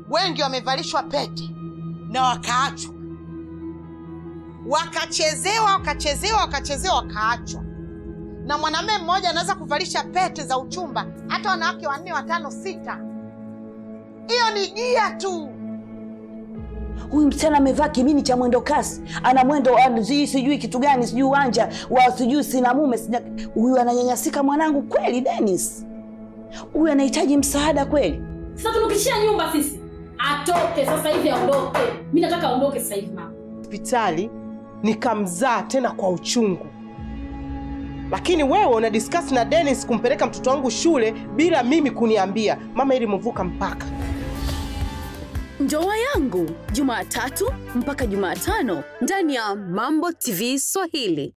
wengi wamevalishwa pete na wakaachwa, wakachezewa wakachezewa wakachezewa wakaachwa. Na mwanamume mmoja anaweza kuvalisha pete za uchumba hata wanawake wanne, watano, sita. Hiyo ni gia tu. Huyu msichana amevaa kimini cha mwendo kasi, ana mwendo wa sijui sijui kitu gani, sijui uwanja wa sijui sina mume sina. Huyu ananyanyasika mwanangu kweli, Dennis. Huyu anahitaji msaada kweli. Sasa tumekishia nyumba sisi. Atoke sasa hivi aondoke. Mimi nataka aondoke sasa hivi mama. hospitali nikamzaa tena kwa uchungu, lakini wewe una discuss na Dennis kumpeleka mtoto wangu shule bila mimi kuniambia. Mama, ili mvuka mpaka Ndoa yangu Jumatatu mpaka Jumatano ndani ya Mambo TV Swahili.